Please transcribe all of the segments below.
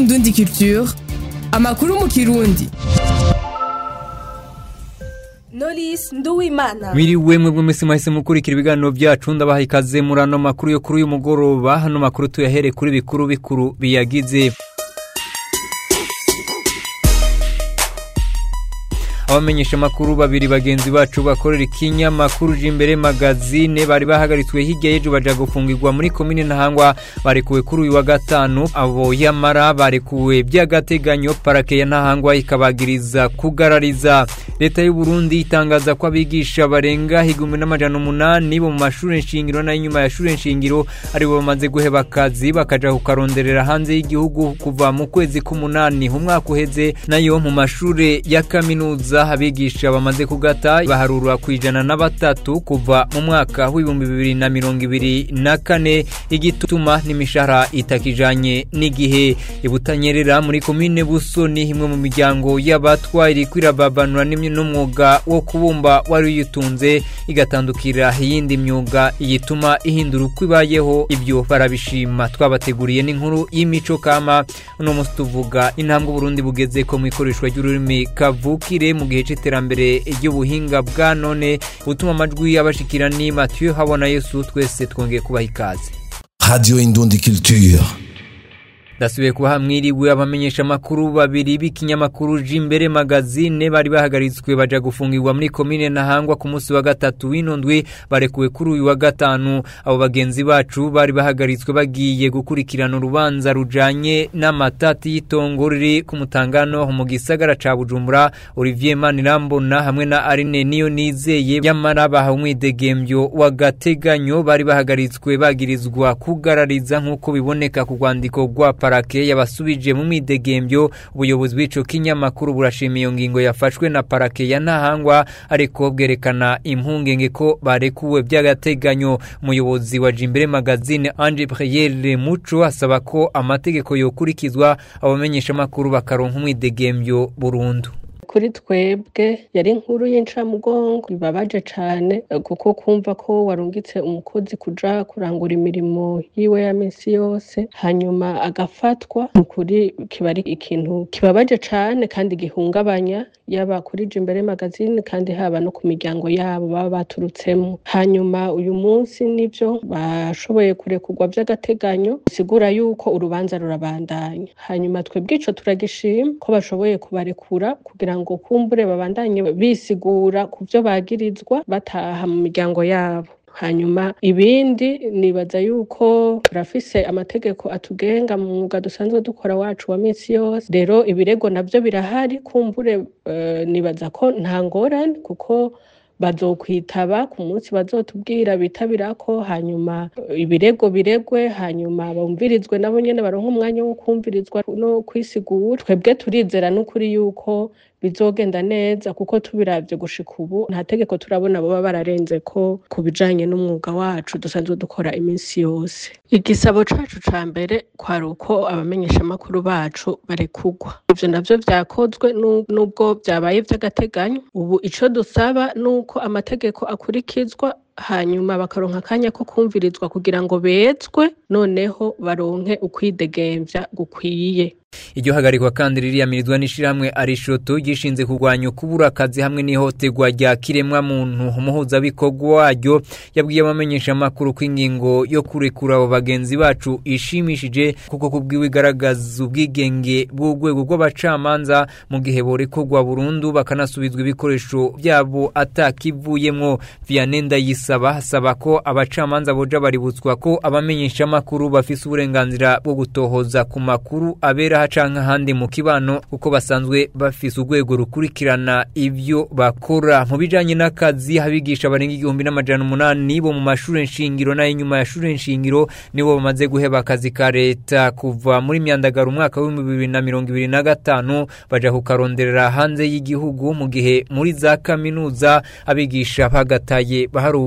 Indundi Culture amakuru mu kirundi Knowless Nduwimana Mwiriwe mwebwe mwese mwahise mukurikira ibiganiro byacu ndabaha ikaze muri ano makuru yo kuri uyu mugoroba hano makuru tuyahere kuri bikuru bikuru biyagize abamenyesha makuru babiri bagenzi bacu bakorera ikinyamakuru imbere magazine bari bahagaritswe hirya y'ejo baja gufungirwa muri komine ntahangwa barekuwe kuri uyu wa gatanu abo yamara barekuwe by'agateganyo parake ya ntahangwa ikabagiriza kugarariza leta y'u Burundi itangaza ko abigisha barenga igihumbi n'amajana umunani bo mu mashuri nshingiro n'ay'inyuma ya shuri nshingiro aribo bamaze guheba akazi bakaja kukaronderera hanze y'igihugu kuva mu kwezi k'umunani umwaka uheze nayo mu mashuri ya kaminuza abigisha bamaze kugata baharurwa ku ijana na batatu kuva mu mwaka w'ibihumbi bibiri na mirongo ibiri na kane igituma n'imishahara itakijanye n'igihe ibutanyerera muri komine busoni imwe mu miryango y'abatwa iri kwirababanura n'umwuga wo kubumba wari uyitunze igatandukira iyindi myuga yituma ihindura uko ibayeho ibyo barabishima twabateguriye n'inkuru y'imico kama uno munsi tuvuga intambwe Burundi bugeze ko mu ikoreshwa ry'ururimi kavukire mu gihe c'iterambere ry'ubuhinga bwa none butuma amajwi y'abashikira ni Mathieu Habona Yesu twese twongeye kubaha ikaze Radio Indundi Culture. ndasubiye kuba mwiriwe abamenyesha amakuru babiri b'ikinyamakuru jimbere magazine bari bahagaritswe baja gufungirwa muri komine ntahangwa ku munsi wa gatatu w'inondwi barekuwe kuri uyu wa gatanu abo bagenzi bacu bari bahagaritswe bagiye gukurikirana urubanza rujanye n'amatati y'itongo riri ku mutangano mu gisagara ca bujumbura olivier manirambona hamwe na arine niyo nizeye yamara bahawe umwidegembyo w'agateganyo bari bahagaritswe bagirizwa kugarariza nk'uko biboneka ku rwandiko rwa parake yabasubije mu mwidegembyo ubuyobozi bw'ico kinyamakuru burashima iyo ngingo yafashwe na parake ya ntahangwa ariko bwerekana impungenge ko barekuwe by'agateganyo umuyobozi wa jimbere magazine Ange Priere Muco asaba ko amategeko yokurikizwa abamenyesha amakuru bakaronka umwidegembyo burundu kuri twebwe yari inkuru y'incamugongo bibabaje cane kuko kumva ko warungitse umukozi kuja kurangura imirimo yiwe ya minsi yose hanyuma agafatwa ukuri kiba ari ikintu kibabaje cane kandi gihungabanya yaba kuri imbere magazine kandi haba no ku miryango yabo baba baturutsemo hanyuma uyu munsi nivyo bashoboye kurekurwa vy'agateganyo bisigura yuko urubanza rurabandanya hanyuma twebwe ico turagishima ko bashoboye kubarekura kugira ngo kumbure babandanye bisigura ku byo bagirizwa bataha mu miryango yabo hanyuma ibindi nibaza yuko turafise amategeko atugenga mu mwuga dusanzwe dukora wacu wa minsi yose rero ibirego navyo birahari kumbure uh, nibaza ko nta ngorane kuko bazokwitaba ku munsi bazotubwira bitabirako hanyuma ibirego biregwe hanyuma bumvirizwe nabo nyene baronka umwanya wo kumvirizwa no kwisigura twebwe turizera n'ukuri yuko bizogenda neza kuko tubiravye gushika ubu nta tegeko turabona boba bararenze ko ku bijanye n'umwuga wacu dusanzwe dukora iminsi yose igisabo cacu ca mbere kwari uko abamenyeshamakuru bacu barekugwa ivyo navyo vyakozwe n'ubwo vyabaye vy'agateganyo ubu ico dusaba nuko amategeko akurikizwa hanyuma bakaronka akanya ko kumvirizwa kugira ngo bezwe noneho baronke ukwidegemvya gukwiye iryo hagarikwa kandi ririyamirizwa n'ishirahamwe arishoto gishinze kurwanya ukubura akazi hamwe n'ihohoterwa rya kiremwa muntu umuhuzabikorwa waryo yabwiye abamenyesha amakuru ko ingingo yo kurekura abo bagenzi bacu ishimishije kuko kubwiwe igaragaza ubwigenge bw'urwego rw'abacamanza mu gihe borekurwa burundu bakanasubizwa ibikoresho byabo atakivuyemwo vianney ndayisaba asaba ko abacamanza boja baributswa ko abamenyesha amakuru bafise uburenganzira bwo gutohoza ku makuru abera canke ahandi mu kibano kuko basanzwe bafise urwego rukurikirana ivyo bakora mu bijanye n'akazi abigisha barenga igihumbi n'amajana umunani bo mu mashure nshingiro n'ay'inyuma ya shure nshingiro nibo bamaze guheba akazi ka leta kuva muri myandagaro umwaka w'ibihumbi bibiri na mirongo ibiri na gatanu baja kukaronderera hanze y'igihugu mu gihe muri za kaminuza abigisha bagataye baharugwa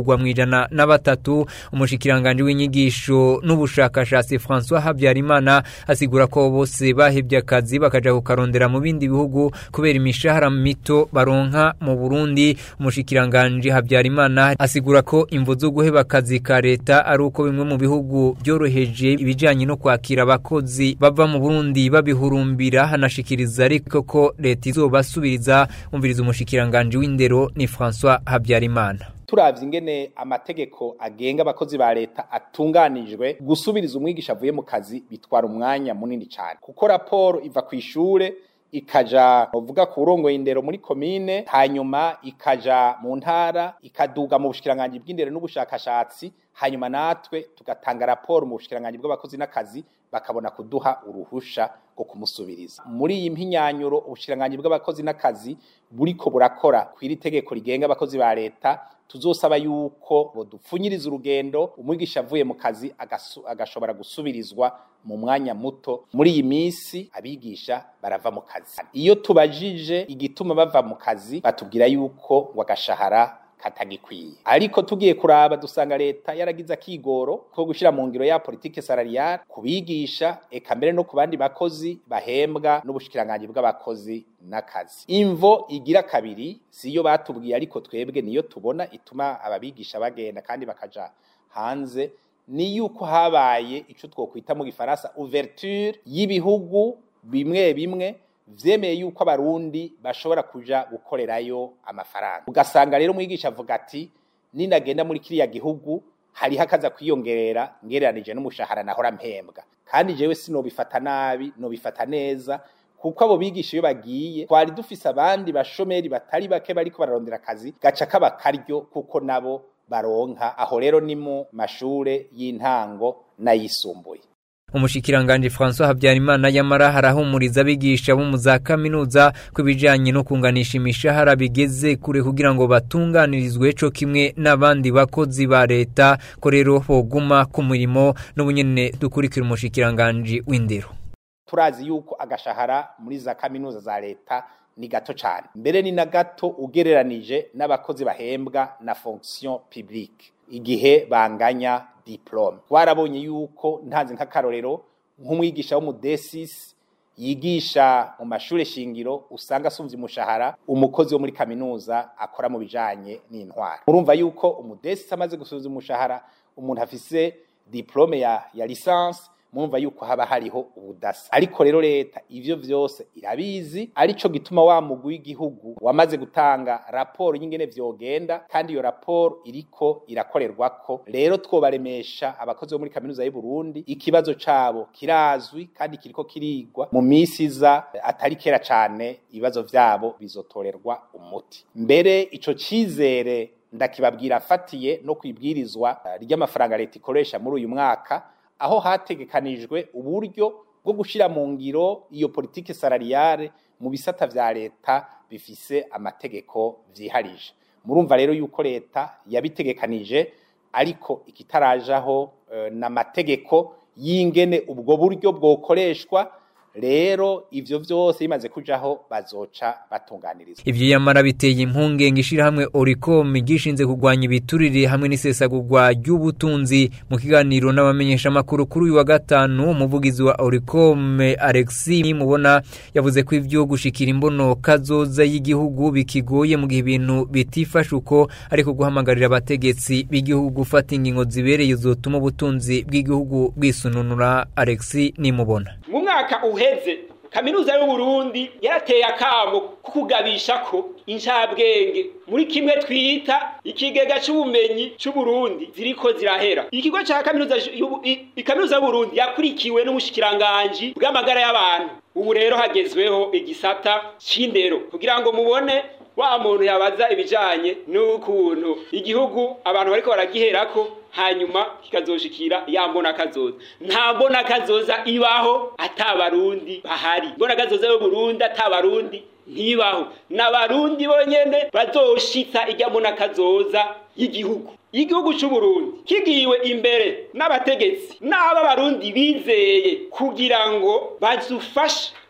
baharugwa mu ijana na batatu umushikiranganje w'inyigisho n'ubushakashatsi François Habyarimana asigura ko bose bahebye akazi bakaja kukarondera mu bindi bihugu kubera imishahara mito baronka mu Burundi umushikiranganje Habyarimana asigura ko imvo zo guheba akazi ka leta ari uko bimwe mu bihugu byoroheje ibijanye no kwakira abakozi bava mu Burundi babihurumbira hanashikiriza ariko ko leta izobasubiriza umviriza umushikiranganje w'indero ni François Habyarimana turavye ingene amategeko agenga abakozi ba leta atunganijwe gusubiriza umwigisha avuye mu kazi bitwara umwanya munini cyane kuko raporo iva ku ishure ikaja uvuga ku burongoye indero muri komine hanyuma ikaja mu ntara ikaduga mu bushikiranganje bw'indero n'ubushakashatsi hanyuma natwe tugatanga raporo mu bushikiranganje bw'abakozi n'akazi bakabona kuduha uruhusha rwo kumusubiriza muri iyi mpinyanyuro ubushikiranganje bw'abakozi n'akazi buriko burakora kw'iri tegeko rigenga abakozi ba leta tuzosaba yuko bodupfunyiriza urugendo umwigisha avuye mu kazi agashobora gusubirizwa mu mwanya muto muri iyi minsi abigisha barava mu kazi iyo tubajije igituma bava mu kazi batubwira yuko ngo agashahara katagikwiye ariko tugiye kuraba dusanga leta yaragize akigoro ko gushira mu ngiro ya politike salariale kubigisha eka mbere no ku bandi bakozi bahembwa n'ubushikiranganje bw'abakozi n'akazi imvo igira kabiri siyo batubwiye ariko twebwe niyo tubona ituma ababigisha bagenda kandi bakaja hanze ni yuko habaye ico twokwita mu gifaransa ouverture y'ibihugu bimwe bimwe vyemeye yuko abarundi bashobora kuja gukorerayo amafaranga ugasanga rero mwigisha avuga ati ninagenda muri kiriya gihugu hariho akaza kwiyongerera ngereranije n'umushahara nahora mpembwa kandi jewe sinobifata nabi nobifata neza kuko abo bigisha iyo bagiye twari dufise abandi bashomeri batari bake bariko bararondera akazi gaca kaba karyo kuko nabo baronka aho rero ni mu mashure y'intango n'ayisumbuye umushikiranganje François Habyarimana yamara harahumuriza abigisha bo mu za kaminuza kubijanye no kunganisha imishahara bigeze kure kugira ngo batunganirizwe co kimwe n'abandi bakozi ba leta ko rero boguma ku murimo n'ubunyene dukurikira umushikiranganje w'indero turazi yuko agashahara muri za kaminuza za leta ni gato cyane mbere ni na gato ugereranije n'abakozi bahembwa na fonction publique igihe banganya diplome twarabonye yuko ntanze nk'akarorero nk'umwigisha w'umudesis yigisha mu mashuri shingiro usanga asumvye umushahara umukozi wo muri kaminuza akora mu bijanye n'intwara murumva yuko umudesis amaze gusuzuma umushahara umuntu afise diplome ya, ya licence murumva yuko haba hariho ubudasa ariko rero leta ivyo vyose irabizi arico gituma wa mugwi w'igihugu wamaze gutanga raporo y'ingene vyogenda kandi iyo raporo iriko irakorerwako rero twobaremesha abakozi bo muri kaminuza y'u Burundi ikibazo cabo kirazwi kandi kiriko kirigwa mu misi iza atari kera cane ibibazo vyabo bizotorerwa umuti mbere ico cizere ndakibabwira afatiye no kwibwirizwa ry'amafaranga leta ikoresha muri uyu mwaka aho hategekanijwe uburyo bwo gushira mu ngiro iyo politike salariale mu bisata vya leta bifise amategeko vyiharije murumva rero yuko leta yabitegekanije ariko ikitarajaho uh, n'amategeko y'ingene ubwo buryo bwokoreshwa rero ivyo vyose bimaze kujaho bazoca batunganirizwa ivyo yamara biteye impungenge ishirahamwe Oricom gishinze kugwanya ibiturire hamwe n'isesagurwa ry'ubutunzi mu kiganiro n'abamenyesha makuru kuri uyu wa gatanu umuvugizi wa Oricom Alexis mubona yavuze ko ivyo gushikira imbono kazoza y'igihugu bikigoye mu gihe ibintu bitifashe uko ariko guhamagarira abategetsi b'igihugu gufata ingingo zibereye zotuma ubutunzi bw'igihugu bwisununura Alexis nimubona mu mwaka uheze kaminuza y'u Burundi yarateye akamo kukugabisha ko incabwenge muri kimwe twita ikigega c'ubumenyi c'u Burundi ziriko zirahera ikigo ca kaminuza ikaminuza y'u Burundi yakurikiwe n'ubushikiranganje bw'amagara y'abantu ubu rero hagezweho igisata c'indero kugira ngo mubone wa muntu yabaza ibijanye n'ukuntu igihugu abantu bariko baragiherako hanyuma kikazoshikira ya mbona kazoza nta mbona kazoza ibaho atabarundi bahari mbona kazoza yo Burundi atabarundi ntibaho n'abarundi bonyene bazoshitsa ijya mbona kazoza y'igihugu igihugu cy'u Burundi kigiwe imbere n'abategetsi n'aba barundi bizeye kugira ngo bazufashe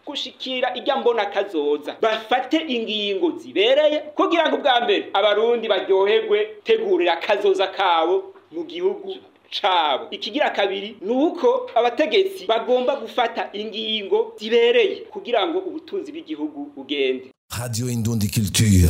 gushikira irya mbona kazoza bafate ingingo zibereye kugira ngo ubwa mbere abarundi baryoherwe tegurira akazoza kabo mu gihugu cabo ikigira kabiri nuko abategetsi bagomba gufata ingingo zibereye kugira ngo ubutunzi bw'igihugu bugende Radio Indundi Culture.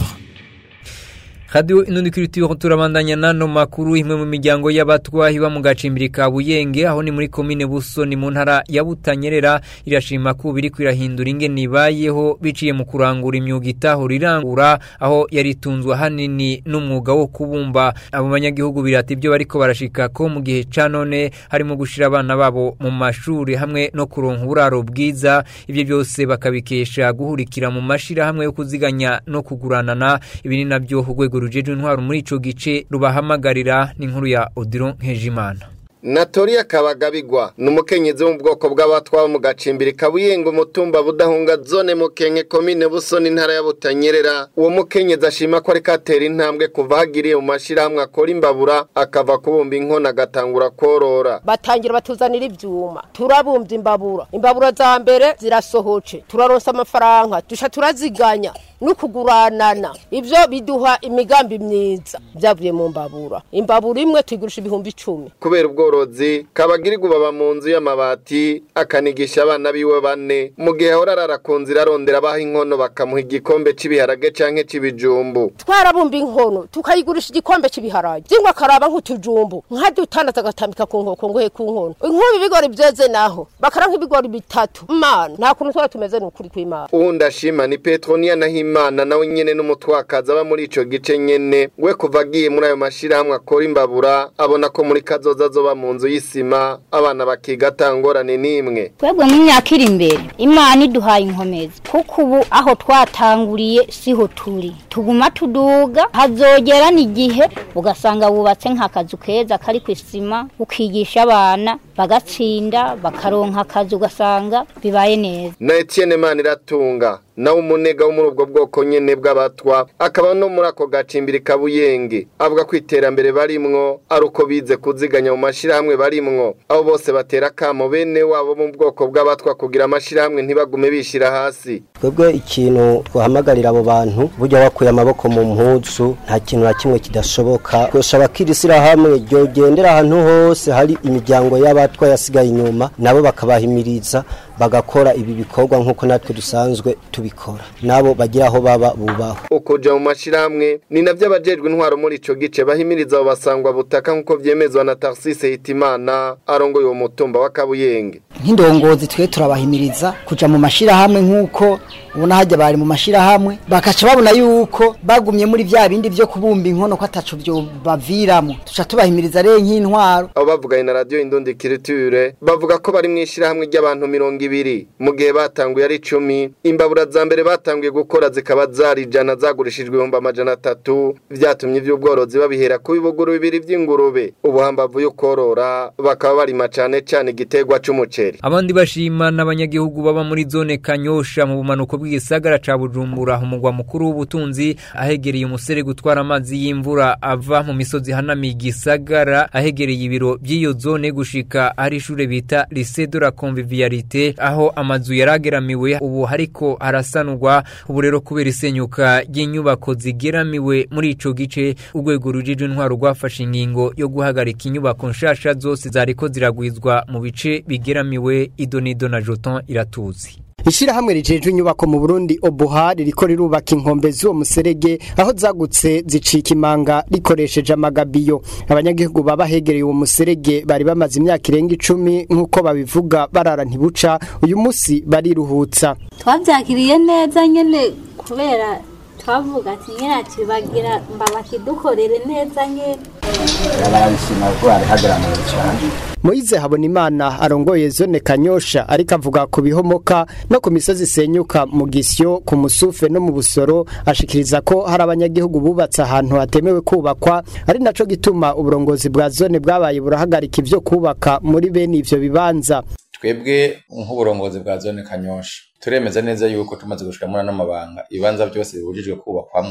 Radio Inundi Culture turabandanya nano makuru imwe mu miryango y'abatwa iba mu gacimbiri ka Buyenge aho ni muri commune Busoni mu ntara ya Butanyerera irashima ko biri kwirahindura ingene ibayeho biciye mu kurangura imyuga itaho rirangura aho yaritunzwe hanini n'umwuga wo kubumba abo banyagihugu birata ibyo bariko barashika ko mu gihe ca none harimo gushira abana babo mu mashuri hamwe no kuronka uburaro bwiza ibyo byose bakabikesha guhurikira mu mashira hamwe yo kuziganya no kuguranana ibi ni nabyo urwego rujeje intwaro muri ico gice rubahamagarira n'inkuru ya Odilon Nkejimana Natori akabagabigwa ni umukenyezi wo mu bwoko bw'abatwa mu gacimbiri kabuyenga umutumba budahunga zone mukenke komine busoni intara ya butanyerera uwo mukenyezi ashima ko ariko atera intambwe kuva hagiriye mu mashirahamwe akora imbabura akava kubumba inkono agatangura korora batangira batuzanira ivyuma turabumbye imbabura imbabura za mbere zirasohoce turaronsa amafaranga dusha turaziganya no kuguranana ivyo biduha imigambi myiza byavuye mu mbabura imbabura imwe tuyigurisha ibihumbi icumi kubera ubworozi kabagirirwa baba mu nzu y'amabati akanigisha abana biwe bane mu gihe ahora arara ku nzira arondera abaha inkono bakamuha igikombe c'ibiharage canke c'ibijumbu twarabumba inkono tukayigurisha igikombe cy'ibiharage zingwa akaraba nk'utujumbu nka dutandatu agatambika ku nkoko ngohe ku nkono inkubi ibigori byeze naho bakara nk'ibigori bitatu mana nta kuntu twari tumeze ni ukuri kw'imana uwundi ashima ni petroniya nahimana nawe nyene n'umutwakazi aba muri ico gice nyene we kuva agiye muri ayo mashirahamwe akora imbabura abona ko muri kazoza azoba mu nzu y'isima abana bakiga atangorane n'imwe twebwe mu myaka iri imbere imana iduhaye inkomezi kuko ubu aho twatanguriye siho turi tuguma tuduga hazogera n'igihe ugasanga wubatse nk'akazu keza kari ku isima ukigisha abana bagatsinda bakaronka akazi ugasanga bibaye neza na Etienne Maniratunga nawe umunega wo muri ubwo bwoko nyene bw'abatwa akaba no muri ako gacimbiri kabuyenge avuga ko iterambere barimwo ari uko bize kuziganya mu mashirahamwe barimwo abo bose batera kamo bene wabo mu bwoko bw'abatwa kugira amashirahamwe ntibagume bishira hasi twebwe ikintu twahamagarira abo bantu burya bakuye amaboko mu mpuzu nta kintu na kimwe kidashoboka twosaba ko iri shyirahamwe ryogendera ahantu hose hari imiryango y'abatwa yasigaye inyuma nabo bakabahimiriza bagakora ibi bikorwa nk'uko natwe dusanzwe tubikora nabo bagira aho baba bubaho ukuja mu mashirahamwe ni navyo abajejwe intwaro muri ico gice bahimiriza abo basangwa butaka nk'uko vyemezwa na Tarsise Hitimana arongoye uwo mutumba wa Kabuyenge nk'indongozi twe turabahimiriza kuja mu mashirahamwe nk'uko ubona hajya bari mu mashirahamwe bakaca babona yuko bagumye muri vya bindi vyo kubumba inkono ko ataco vyo baviramo tuca tubahimiriza rero nk'intwaro abo bavuganye na radio Indundi Culture bavuga ko bari mw'ishirahamwe ry'abantu mirongo ibiri mu gihe batanguye ari icumi imbabura za mbere batanguye gukora zikaba zari ijana zagurishijwe ibihumbi amajana atatu vyatumye ivy'ubworozi babihera ku bibuguru bibiri vy'ingurube ubuhambavu yo korora bakaba barima cane cane igiterwa c'umuceri abandi bashima n'abanyagihugu baba muri zone kanyosha mu bumanuko bw'igisagara ca bujumbura umugwa mukuru w'ubutunzi ahegereye umusere gutwara amazi y'imvura ava mu misozi hanamiye igisagara ahegereye ibiro by'iyo zone gushika hari ishure bita lycée de la convivialité aho amazu yarageramiwe ubu hariko harasanurwa ubu rero kubera isenyuka ry'inyubako zigeramiwe muri ico gice urwego rujije intwaro rwafashe ingingo yo guhagarika inyubako nshasha zose zariko ziragwizwa mu bice bigeramiwe idonido na joton iratuzi Ishirahamwe rijejwe inyubako mu Burundi Obuha ririko rirubaka inkombe z'uwo muserege aho zagutse zicika imanga rikoresheje amagabiyo abanyagihugu baba hegereye uwo muserege bari bamaze imyaka irenga icumi nk'uko babivuga barara ntibuca uyu musi bariruhutsa twabyakiriye neza nyene kubera twavuga ati nyine ati bagira mbabakidukorere neza nyene barabishima kuko barihagaramiye cyane Moize Habonimana arongoye zone Kanyosha ariko avuga ku bihomoka no ku misozi isenyuka mu gisyo ku musufe no mu busoro ashikiriza ko hari abanyagihugu bubatse ahantu hatemewe kubakwa ari naco gituma uburongozi bwa zone bwabaye burahagarika ivyo kubaka muri bene ivyo bibanza twebwe nk'uburongozi bwa zone Kanyosha turemeza neza yuko tumaze gushika muri ano mabanga ibanza byose bibujijwe kubakwamwo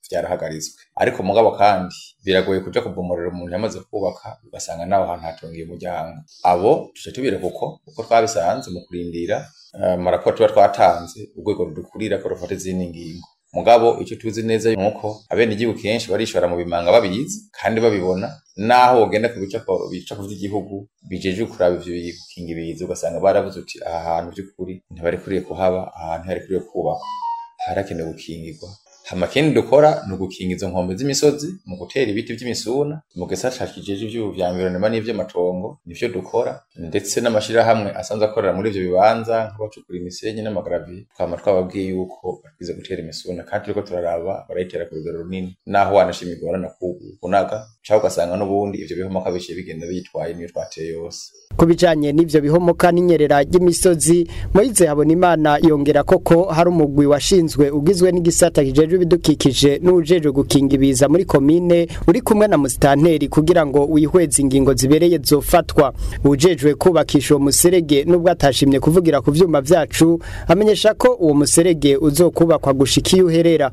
byarahagaritswe ariko mugabo kandi biragoye kuja kubomorera umuntu yamaze kubaka ugasanga naho hantu hatungiye umuryango abo tuca tubireka uko uko twabisanze mu kurindira uh, maraporo tuba twatanze urwego rudukurira ko rufata izindi ngingo mugabo icyo tuzi neza nuko abene igihugu kenshi barishora mu bimanga babizi kandi babibona naho wogenda ku bicapo bicapo vy'igihugu bijeje kuraba ivyo gukinga ibiza ugasanga baravuze uti aha hantu by'ukuri ntibarikuriye kuhaba ahantu harikuriye kubakwa harakenewe gukingirwa hama kindi dukora ni ugukinga izo nkombe z'imisozi mu gutera ibiti vy'imisuna mu gisata kijeje ivyo vya environnement n'ivy'amatongo nivyo dukora ndetse n'amashirahamwe asanzwe akorera muri ivyo bibanza nk'abacukura imisenyi n'amagaraviye twama twababwiye yuko bakwiza gutera imisuna kandi turiko turaraba barayitera ku rugero runini naho wanashima igorana kunaga cyangwa ugasanga n'ubundi ivyo bihomoka biciye bigenda bitwaye niyo twateye yose ku bijanye n'ivyo bihomoka n'inyerera ry'imisozi Moize Habonimana yongera koko hari umugwi washinzwe ugizwe n'igisata kijejwe ibidukikije n'ujejwe gukinga ibiza muri komine uri kumwe na musitanteri kugira ngo wihweze ingingo zibereye zofatwa ujejwe kubakisha uwo muserege nubwo atashimye kuvugira ku vyuma vyacu amenyesha ko uwo muserege uzokubakwa gushika iyo uherera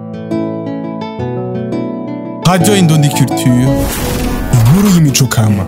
Radio Indundi Culture inkuru y'imico kama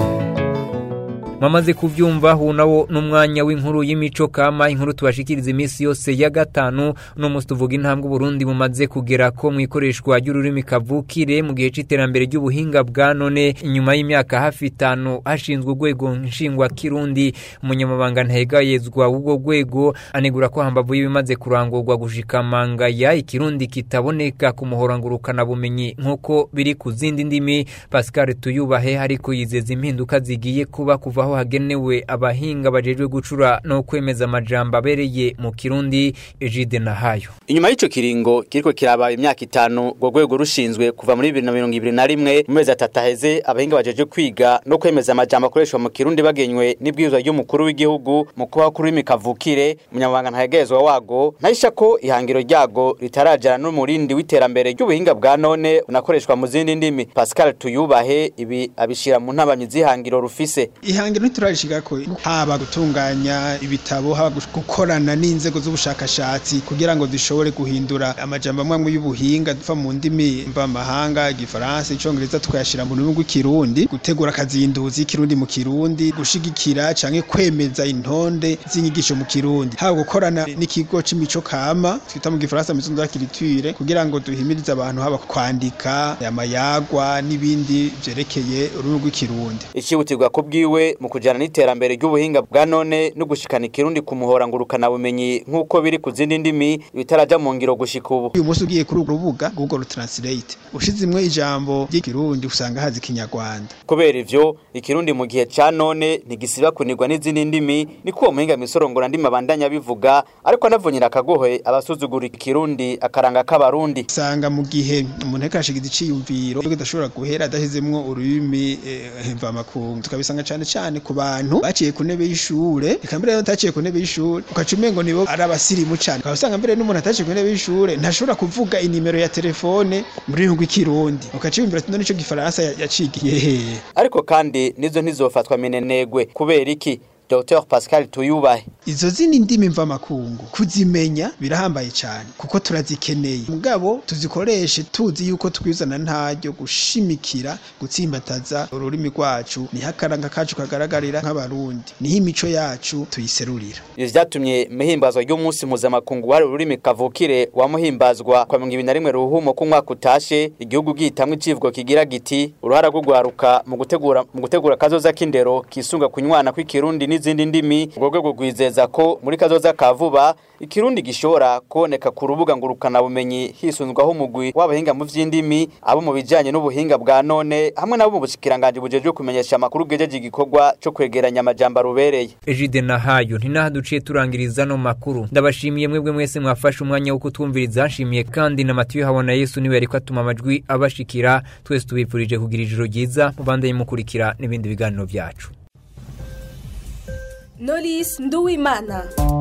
mwamaze kuvyumva hu nawo n'umwanya w'inkuru y'imico kama inkuru tubashikiriza iminsi yose ya gatanu no musi tuvuga intambwe Burundi bumaze kugera ko mu ikoreshwa ry'ururimi kavukire mu gihe c'iterambere ry'ubuhinga bwa none inyuma y'imyaka hafi itanu hashinzwe urwego nshingwa kirundi umunyamabanga ntahegayezwa w'ubwo rwego anegura ko hambavu y'ibimaze kurangurwa gushika mangaya ikirundi kitaboneka ku muhorangurukana bumenyi nk'uko biri ku zindi ndimi Pascal Tuyubahe ariko yizeza impinduka zigiye kuba kuva aho hagenewe abahinga bajejwe gucura no kwemeza amajambo abereye mu kirundi Egide Nahayo inyuma y'ico kiringo kiriko kiraba imyaka itanu urwo rwego rushinzwe kuva muri bibiri na mirongo ibiri na rimwe mu mezi atatu aheze abahinga bajeje kwiga no kwemeza amajambo akoreshwa mu kirundi bagenywe n'ibwirizwa ry'umukuru w'igihugu mu kubaho kuri kavukire umunyamabanga ntahegezwa wago ntahisha ko ihangiro ryago ritarajana n'umurindi w'iterambere ry'ubuhinga bwa none unakoreshwa mu zindi ndimi Pascal Tuyubahe ibi abishira mu ntabanyi z'ihangiro rufise ihangiro ntiturarishika ko haba gutunganya ibitabo haba gukorana n'inzego z'ubushakashatsi kugira ngo dushobore guhindura amajambo amwe y'ubuhinga duva mu ndimi mvamahanga igifaransa icongereza tukayashira mu rurimi rw'ikirundi gutegura akazinduzi y'ikirundi mu kirundi gushigikira canke kwemeza intonde z'inyigisho mu kirundi haba gukorana n'ikigo c'imico kama twita mu gifaransa maison de la culture kugira ngo duhimirize abantu haba kwandika amayagwa n'ibindi vyerekeye ururimi rw'ikirundi ikibutirwa ko bwiwe mu kujana n'iterambere ry'ubuhinga bwa none no gushikana ikirundi ku muhora ngurukana bumenyi nk'uko biri ku zindi ndimi bitaraja mu ngiro gushika ubu uyu munsi ugiye kuri urwo rubuga Google Translate ushizimwe ijambo ry'ikirundi usanga hazi kinyarwanda kubera ivyo ikirundi mu gihe ca none ntigisiba kunirwa n'izindi ndimi niko uwo muhinga misorongora ndimi abandanya bivuga ariko anavunira akagohe abasuzugura ikirundi akaranga k'abarundi usanga mu gihe umuntu ariko arashigiza iciyumviro kidashobora guhera adashizemwo ururimi mvamakungu tukabisanga cane cane ku bantu baciye ku ntebe y'ishure eka mbere bataciye ku ntebe y'ishure ukaca umengo nibo ari abasirimu cane ukaba usanga mbere n'umuntu ataciye ku ntebe y'ishure ntashobora kuvuga inimero ya telefone mu rurimi rw'ikirundi ukaca wumvira ati none ico gifaransa yacigiye hehe ariko kandi nizo ntizofatwa minenegwe kubera iki Dr Pascal Tuyubahe izo zindi ndimi mvamakungu kuzimenya birahambaye cyane kuko turazikeneye mugabo tuzikoreshe tuzi yuko twizana ntaryo gushimikira gutsimbataza ururimi rwacu niho akaranga kacu kagaragarira nk'abarundi niho imico yacu tuyiserurira ivyo vyatumye muhimbazwa ry'umunsi mpuzamakungu wari ururimi kavukire wamuhimbazwa kwa mirongo ibiri na rimwe ruhumo k'umwaka utashe igihugu gihitamwo icivugo kigira giti uruhara rwo gwaruka mu gutegura mu gutegura kazoza k'indero kisunga kunywana kw'ikirundi n'izindi ndimi urwo rwego rwizeza ko muri kazoza ka vuba ikirundi gishobora kuboneka ku rubuga ngurukana bumenyi hisunzwaho umugwi w'abahinga mu vy'indimi abo mu bijanye n'ubuhinga bwa none hamwe nabo mu bushikiranganje bujejwe kumenyesha amakuru bwejeje igikorwa co kwegeranya amajambo arubereye Ejide Nahayo ntinaha duciye turangiriza no makuru ndabashimiye mwebwe mwese mwafashe umwanya wo kutwumviriza nshimiye kandi na Matiyo habona Yesu niwe yariko atuma amajwi abashikira twese tubipfurije kugira ijoro ryiza mubandanye mukurikira n'ibindi biganiro vyacu Knowless Nduwimana